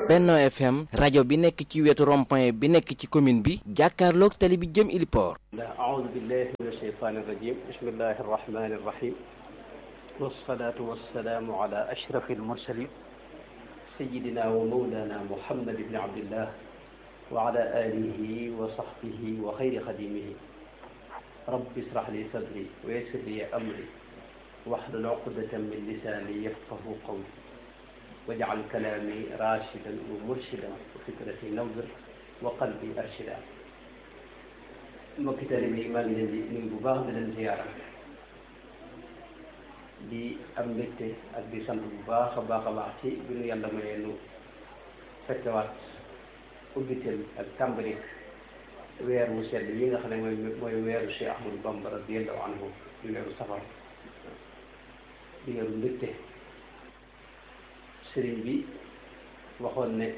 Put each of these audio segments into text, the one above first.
Benno FM rajo bi nekk ci wetu rond-point bi nekk ci commune bi jàkkaarloog tali bi jëm Iliport أعوذ بالله من الشيطان الرجيم بسم الله الرحمن الرحيم والصلاة والسلام على أشرف المرسلين سيدنا ومولانا محمد بن عبد الله وعلى آله وصحبه وخير خديمه رب اشرح لي صدري ويسر لي أمري واحلل عقدة من لساني يفقه قولي واجعل كلامي راشدا ومرشدا وفكرتي نور وقلبي أرشدا mbokki taalibe yi maa ngi leen di nuyu bu baax di leen ziyaara di am mbégte ak di sant bu baax a baax a baax ci bi nu yàlla mayee nu fekkewaat ubbiteel ak tàmbalik weer wu sedd yi nga xam ne mooy mooy weeru Cheikh Ahmadou Bamba radiyallahu anhu di weeru safar di weeru mbégte sëriñ bi waxoon ne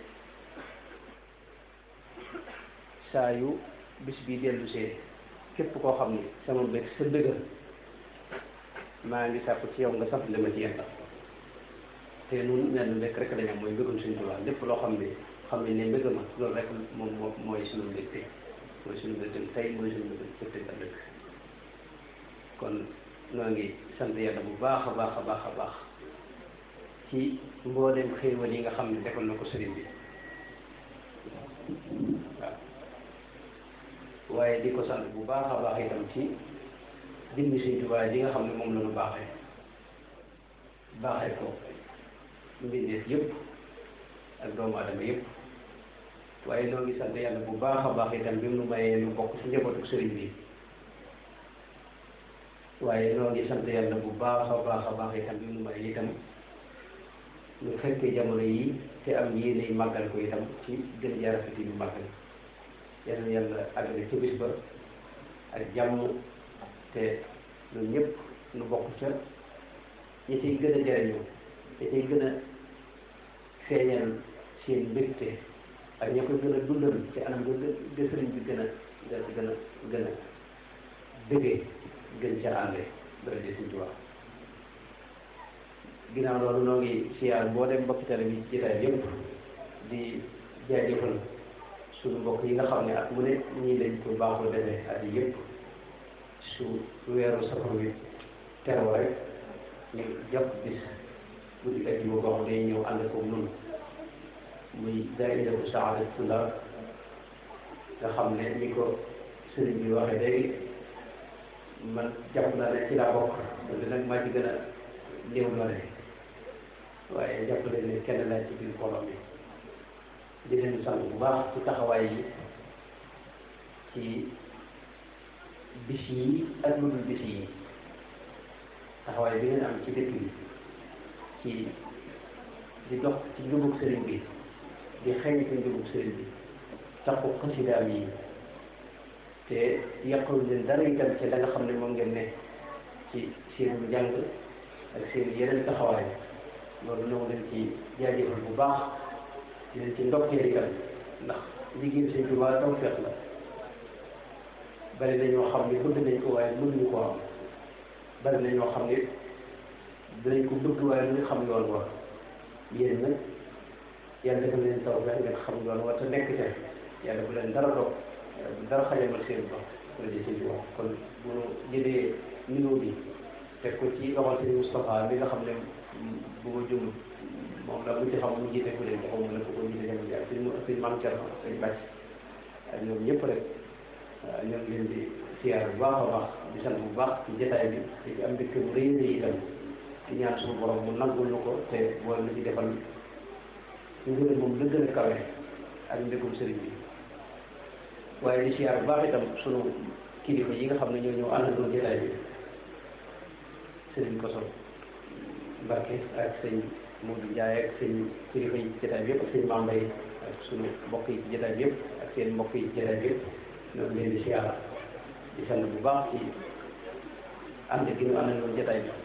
saa yu bis bi dellu see képp koo xam ni sama mbég sa bëggal maa ngi sàkku ci yow nga sant li ma ci yàlla te nun nenn mbég rek lañ am mooy mbégum suñu Tuubaa lépp loo xam ne xam ne ne mbég ma loolu rek moom moo mooy suñu mbégte mooy suñu mbégte tey mooy suñu mbégte cëpte ëllëg kon noo ngi sant yàlla bu baax a baax a baax a baax ci mbooleem xéewal yi nga xam ne defal na ko sëriñ bi waaw waaye di ko sant bu baax a baax itam ci dimbi Sëñ Tuubaa yi nga xam ne moom la ñu baaxee baaxee ko mbindeef yëpp ak doomu adama yëpp waaye noo ngi sant yàlla bu baax a baax itam bi mu nu mayee nu bokk ci njabootu sëriñ bi waaye noo ngi sant yàlla bu baax a baax a baax itam bi mu nu mayee itam ñu fekkee jamono yi te am yéene màggal ko itam ci gën jaarafeti bi màggal yal na yàlla àggale ci bis ba ak jàmm te ñun ñëpp nu bokk ca ñi ciy gën a jariñu ñi ciy gën a feeñal seen mbégte ak ña koy gën a dundal ci anam ga sëriñ bi gën a gën a gën a gën a bëggee gën ca ànde dara di Sëriñ Tuubaa ginnaaw loolu noo ngi siyaar boo dem mbokki tele bi ci jotaay yëpp di jaajëfal suñu mbokk yi nga xam ne at mu ne ñii lañ ko baaxoo defee at yi yëpp su weeru safar wi teroo rek ñu jàpp bis guddi ak yi boo xam day ñëw ànd ko nun muy daayira bu Saadatul-Tulaab nga xam ne ni ko sëriñ bi waxee léegi man jàpp naa ne ci laa bokk loolu nag maa ci gën a néew doole waaye jàpp leen ne kenn laa ci biir mbooloo mi di leen sant bu baax ci taxawaay yi ci bis yi ak lu dul bis yi taxawaay bi ngeen am ci dëkk bi ci di dox ci njubug sëriñ bi di xëy ci njubug sëriñ bi taxu xasidaam yi te yàqul leen dara itam ci la nga xam ne moom ngeen ne ci seen njàng ak seen yeneen taxawaay loolu ñoo leen ci jaajëfal bu baax di leen ci ndokkee itam ndax liggéey Sëñ Tuubaa tawfeex la bari na ñoo xam ne bëgg nañ ko waaye mënuñu ko am bari na ñoo xam ne dinañ ko bëgg waaye duñu xam yoon wa yéen nag yàlla defal leen tawfeex ngeen xam yoon wa te nekk ca yàlla bu leen dara dog yàlla bu dara xajamal seen ba wala di Sëñ Tuubaa kon bu ñu jëlee nuyoo bi teg ko ci loxol Sëñ Moustapha bi nga xam ne bu ma jum moom la mu ci xam mu jiite ku leen ko xaw ma ne ko ko jiite jamono ji ak suñ suñ maam Thierno suñ bàcc ak ñoom ñëpp rek ñoo ngi leen di siyaar bu baax a baax di sant bu baax ci jotaay bi di am mbégte bu rëy rëy itam di ñaan suñu borom mu nangul nu ko te boole na ci defal ñu gën a moom la gën a kawe ak mbégum sëriñ bi waaye di siyaar bu baax itam sunu kilifa yi nga xam ne ñoo ñëw àndandoo jotaay bi sëriñ Koso Mbacke ak sëñ Modou Ndiaye ak sëñ kilifa yi ci jotaay bi yëpp ak sëñ Mambay ak sunu mbokk yi ci jotaay bi yëpp ak seen mbokk yi ci jotaay bi yëpp ñoo ngi leen di siyaara di sant bu baax ci ànd gi ñu àndandoo jotaay bi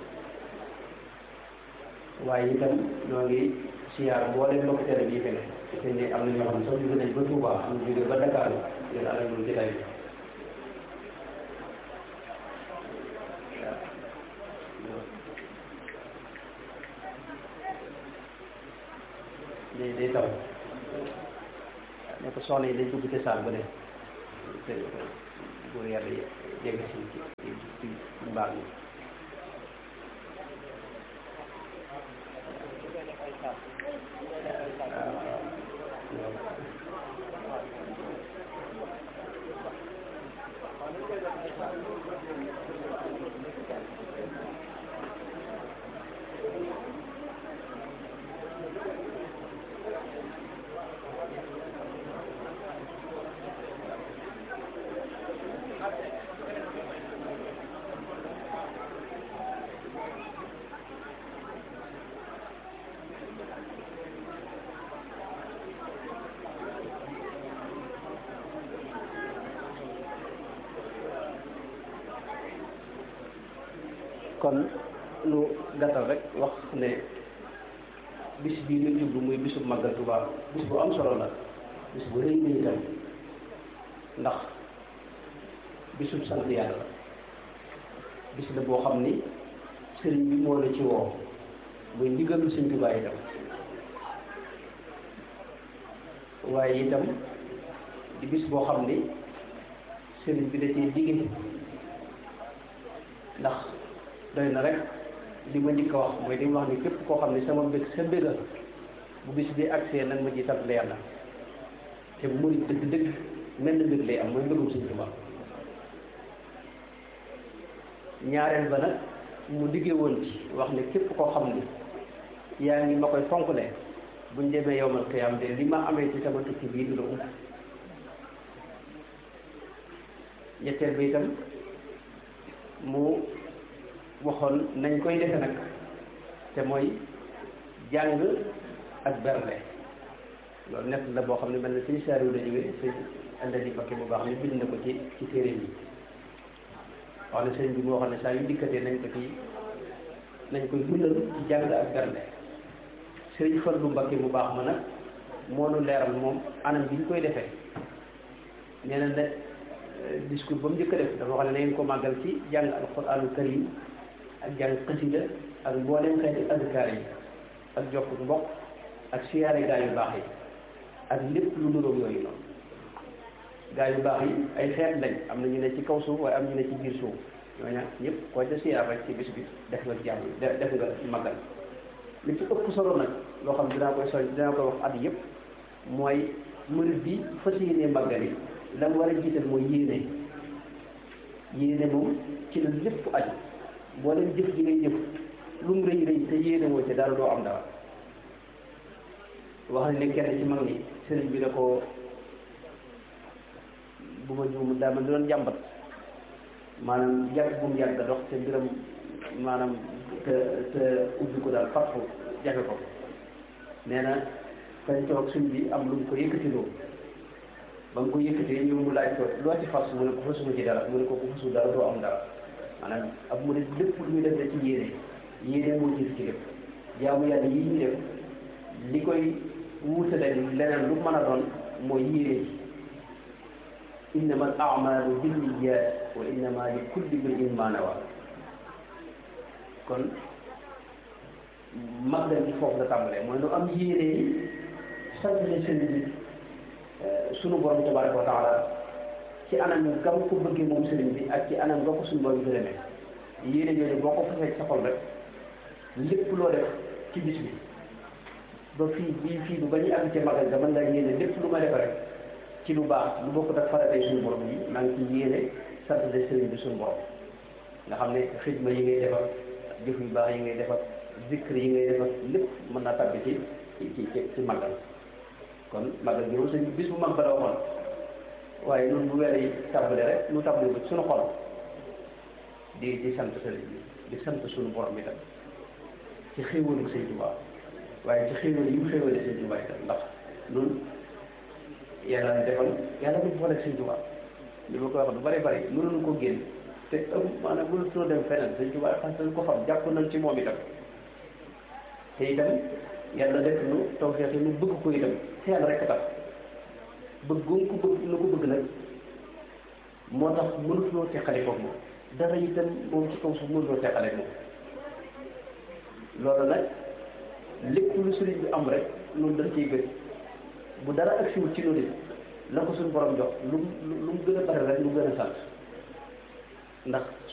waaye itam ñoo ngi siyaar mboolem mbokk tele bi fi ne te ne am na ñoo xam ne sax jóge nañ ba Touba am na jóge ba Dakar ngeen àndandoo jotaay bi day day taw ne ko soxna yi dañ dugg ci saal ba ne te buur yàlla yegg si ci ci ci mbaal mi kon lu gàttal rek wax ne bis bii ñu jublu muy bisu màggal Tuubaa bis bu am solo la bis bu rëy la itam ndax bisub sant yàlla la bis la boo xam ni sëriñ bi moo la ci woo muy ndigalu Sëriñ Tuubaa itam waaye itam di bis boo xam ni sëriñ bi da cee digge ndax doy na rek li ma njëkk a wax mooy li mu wax ni képp koo xam ne sama mbég sa mbéga bu bis bi agsee nag ma ci sant la yàlla te murid dëgg dëgg mel na mbég lay am mooy mbégum Sëriñ Tuubaa ñaareel ba nag mu diggee woon ci wax ne képp koo xam ni yaa ngi ma koy fonkle buñ demee yowmal qiyaam de li ma amee ci sama tukki bii du la ump ñetteel ba itam mu waxoon nañ koy defe nag te mooy jàng ak bernde loolu nett la boo xam ne mel na suñu saariw la jógee sëñ andadi bakke bu baax ni bind na ko ci ci téere yi wax ne sëñ bi mu waxoon ne saa yu dikkatee nañ ko ci nañ koy dundal ci jàng ak bernde sëriñ Fallu Mbakke bu baax ma nag moo nu leeral moom anam bi ñu koy defee nee na ne discours ba mu njëkk a def dafa wax ne na ngeen ko màggal ci jàng alquraanul karim ak jàng xasida ak mbooleem xeeti adkaar yi ak jokk mbokk ak siyaare gaa yu baax yi ak lépp lu nuróog yooyu noonu gaa yu baax yi ay xeet lañ am na ñu ne ci kaw suuf waaye am ñu ne ci biir suuf ñooña ñëpp koo ca siyaar rek ci bis bi def nga jàmm def nga màggal li ci ëpp solo nag loo xam dinaa koy soñ dinaa koy wax at yëpp mooy murid bi fas yéenee màggal yi la mu war a jiital mooy yéene yéene moom ci la lépp aju boo leen jëf ji ngay jëf lu mu rëy rëy te yéene woo ci dara doo am dara wax ne kenn ci mag ñi sëriñ bi da ko bu ma juum daa man doon jàmbat maanaam yàgg bu mu yàgg dox te mbiram maanaam te te ubbi ko daal fàttu jafe ko nee na kañ toog suñ bi am lu mu ko yëkkatiloo ba mu ko yëkkatee ñëw mu laaj ko loo ci fas mu ne ko fasuma ci dara mu ne ko ku fasu dara doo am dara maanaam ab mu ne lépp lu ñu def da ci yéene yéene moo jiitu ci lépp jaamu yàlla yi ñu def li koy wuutale leneen lu mën a doon mooy yéene ji innama al amalu binniyat wa innama li kulli mri'in ma nawa kon màggal gi foofu la tàmbalee mooy nu am yéene yi sant leen seen bi sunu borom tabaraka wa taala ci anam gam ko bëggee moom sëriñ bi ak ci anam nga ko suñu borom gërëmee yéene yooyu boo ko fasee sa xol rek lépp loo def ci bis bi ba fii bii fii bu ba ñuy àgg ci magal ga mën ngaa yéene lépp lu ma def rek ci lu baax lu bokk ak faratay suñu borom yi maa ngi ci yéene sant de sëriñ bi suñu borom nga xam ne xidma yi ngay defar jëf yu baax yi ngay defar zikr yi ngay defar lépp mën naa tàbbi ci ci ci ci magal kon magal gi moom sëñ bis bu mag ba la waxoon waaye ñun bu weer yi tàmbale rek ñu tàmbale ko suñu xol di di sant sëriñ bi di sant suñu borom itam ci xéewalu sëñ Tuubaa waaye ci xéewal yi mu xéewale sëñ Tuubaa itam ndax ñun yàlla na defal yàlla bu boole sëñ Tuubaa li ma koy wax du bari bari mënuñu ko génn te ëpp maanaam mënutoo dem feneen sëñ Tuubaa parce que ko xam jàpp nañ ci moom itam te itam yàlla def nu tawfeex nu bëgg ko itam te yàlla rek tax bëgg gu ko bëgg nu ko bëgg nag moo tax mënutuloo teqale ko moom dara itam moom ci kaw suuf mënutoo teqale moom loolu nag lépp lu sëriñ bi am rek noonu dañ ciy gën bu dara agsiwul ci loolu la ko suñu borom jox lu mu lu mu gën a bari rek lu gën a sant ndax